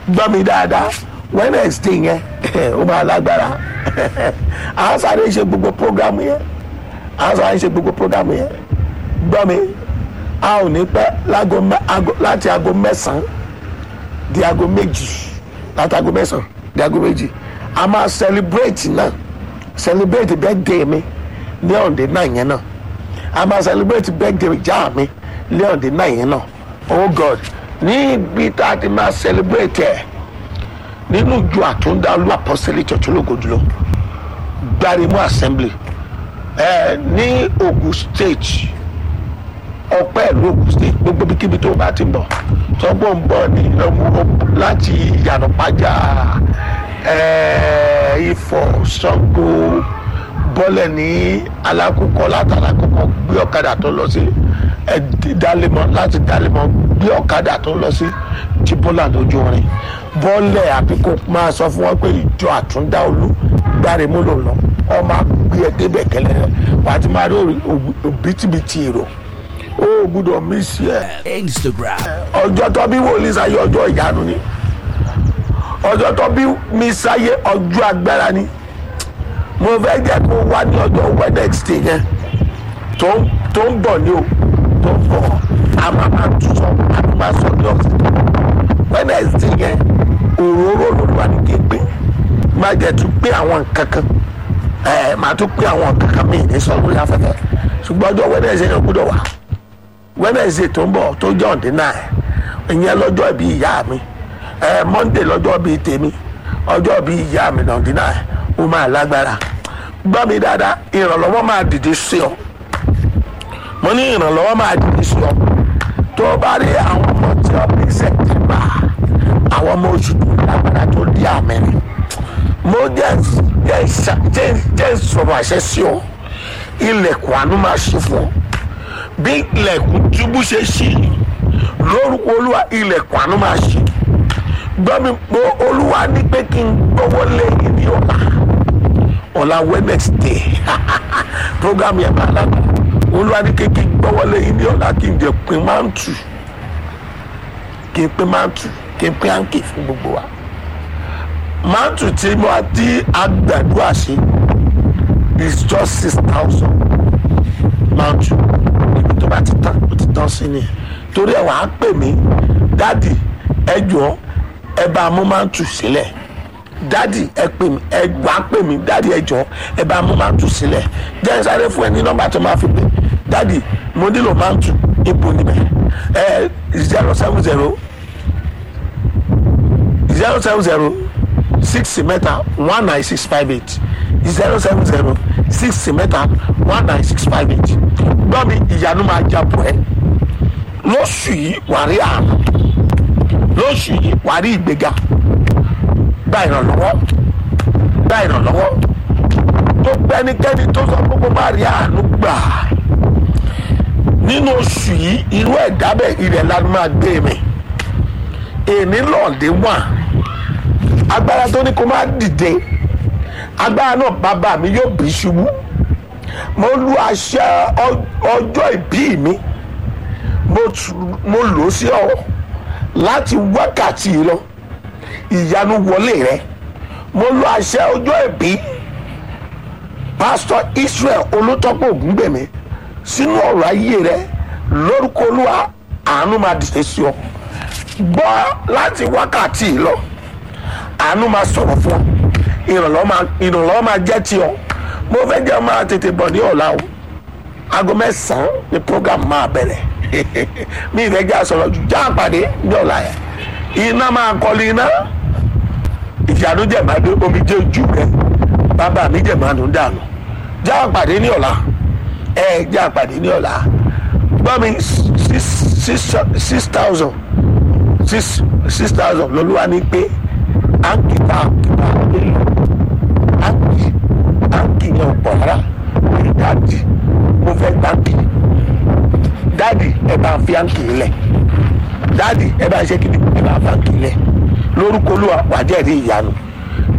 gbọ́ mi dáadáa wednesday yẹn ó máa lágbára à ń sáré ṣe gbogbo program yẹn à ń sáré ṣe gbogbo program yẹn gbọ́ mi a ò ní pẹ́ lágo mẹ́- ago- láti aago mẹ́sàn-án di aago méjì láti aago mẹ́sàn-án di aago méjì a máa celebrate náà celebrate birthday mi ní ọ̀dẹ náà yẹn náà a máa celebrate birthday ìjà mi ní ọ̀dẹ náà yẹn náà oh god ní ibi tá a ti máa celebrate ẹ̀ nínú ìjọ àtúndálù apostolic church ológodúlọ gbarimu assembly ẹ ní ogun state ọpẹ́ ìlú ogun state gbogbo bíkíbi tó bá ti bọ̀ tọ́gbọ́n ń bọ̀ ní ọmọ láti yànnàpájà ẹ ifọ̀ sango bọ́lẹ̀ ní alákòókò látàlákòókò gbé ọ̀kadà tó lọ sí ẹ dálẹ́mọ̀ láti dálẹ́mọ̀ gbé ọ̀kadà tó lọ sí jíbọ́là lójú orin bọ́lẹ̀ àbí kò máa sọ fún wọn pé ìjọ àtúndá olú gbáre mú lò lọ ọmọ gbé ẹ débẹ̀ kẹlẹ́ rẹ wàá ti máa rí òbítíbitì èrò ó gbúdọ̀ mí sí ẹ Instagram, ọjọ́ tó bí wòlíì sáyé ọjọ́ ìyanu ni ọjọ́ tó bí mi sáyé ọjọ́ agbára ni mo fẹ́ jẹ́ kó wá ní ọjọ́ wednesday yẹn tó ń tó ń bọ̀ ní o tó ń bọ̀ a máa máa tún sọ a máa máa sọ ní ọ̀sẹ̀ wednesday yẹn òróró olùwà ní kí n pé má jẹ́ tún pé àwọn nǹkan kan ẹ̀ máa tún pé àwọn nǹkan kan míì ní sọ lórí afẹ́fẹ́ ṣùgbọ́n ọjọ́ wednesday yẹn gbọ́dọ̀ wà wednesday tó ń bọ̀ tó jẹ́ ọ̀dín náà ìyẹn lọ́jọ́ ìbí ìyá mi ẹ monday lọ́jọ́ ìbí tèmi ọjọ́ ìbí ìyá mi náà ọ̀dín náà ó máa lágbára gbọ́ mi dáadáa ìrànlọ́wọ́ máa dìde sí ọ mo ní ìrànlọ́wọ́ máa dìde sí ọ tó o bá rí àwọn ọmọ tí ọ bí sẹ́tìmà àwọn ọmọ oṣù tó lágbára tó di àmẹ́rin mo jẹ́ jẹ́ ìṣà- jẹ́ jẹ́ sọ̀rọ̀ àṣẹ sí ọ ilẹ̀kùn àánú máa ṣe fún ọ bí ilẹ̀kùn túbú ṣe ṣí lórúkọ olúwa ilẹ̀kùn àánú máa ṣí gbọ́ mi pé olúwa ní pé kí n gbọ́wọ́ lẹ́yìn ní ọ̀la ọ̀la wednesday program yẹn máa lágbára olúwa ní pé kí n gbọ́wọ́ lẹ́yìn ní ọ̀la kí n jẹ pin máa ń tù kí n pin máa ń tù kí n pin áńkì fún gbogbo wa máa ń tù tí mo ti àgbàdua ṣe is just six thousand máa ń tù ibi tó bá ti tán ó ti tán sí ni torí ẹ wàá pè mí dádì ẹ jọ ẹ bá mú máa ń tù sílẹ̀ dádì ẹ pè mí ẹ wàá pè mí dádì ẹ jọ ẹ bá mú máa ń tù sílẹ̀ jẹ́ n sáré fún ẹ ní nọ́mbà tó máa fi pè dádì mo nílò máa ń tù ipò níbẹ̀ ẹ zero seven zero zero seven zero six mẹ́ta one nine six five eight zero seven zero six mẹ́ta one nine six five eight gbọ́ mi ìyanu máa jà bọ̀ ẹ́ lóṣù yìí wàá rí àánú lóṣù yìí wàá rí ìgbéga gba ìrànlọ́wọ́ gba ìrànlọ́wọ́ tó gbẹ́nikẹ́ni tó sọ pé kó má rí àánú gbà nínú oṣù yìí irú ẹ̀dá bẹ́ẹ̀ ilẹ̀ lanu máa gbé mi èmi lọ́ọ̀dẹ́ wà agbára tó ní kó má dìde agbára náà bàbá mi yóò bí ṣubú mo lu àṣẹ ọ- ọjọ́ ìbí mi mo tu- mo lò ó sí ọ láti wákàtí lọ ìyanu wọlé rẹ mo lu àṣẹ ọjọ́ ìbí pásítọ̀ israel olùtọ́pọ̀ ògúngbèmí sínú ọ̀rọ̀ ayé rẹ lórúkọ olúwa àánú máa dìde sí ọ gbọ́ láti wákàtí lọ àánú máa sọ̀rọ̀ fún ọ ìrànlọ́wọ́ máa ìrànlọ́wọ́ máa jẹ́ ti ọ mo fẹ́ jẹ́ máa tètè bọ̀ ní ọ̀la o aago mẹ́sàn-án ni program máa bẹ̀rẹ̀ mi ìfẹ́ jẹ́ àsọ̀rọ̀ jù já àpàdé ní ọ̀la yẹn iná máa kọ́lé iná ìyanu jẹ̀ máa dé omi jẹ́ ojú rẹ bàbá mi jẹ̀ máa nù dànù já àpàdé ní ọ̀la ẹ já àpàdé ní ọ̀la gbọ́ mi six six six thousand six six thousand lọ́lúwa ní pé áńkì tá a kí tá a lè lò áńkì áńkì yẹn ò pọ̀ rárá ní dáàdì mo fẹ́ dáàdì dáàdì ẹ bá fi áńkì lẹ̀ dáàdì ẹ bá ṣe kí ni ẹ bá fi áńkì lẹ̀ lórúkọ olúwa wàá jẹ́rìí ìyanu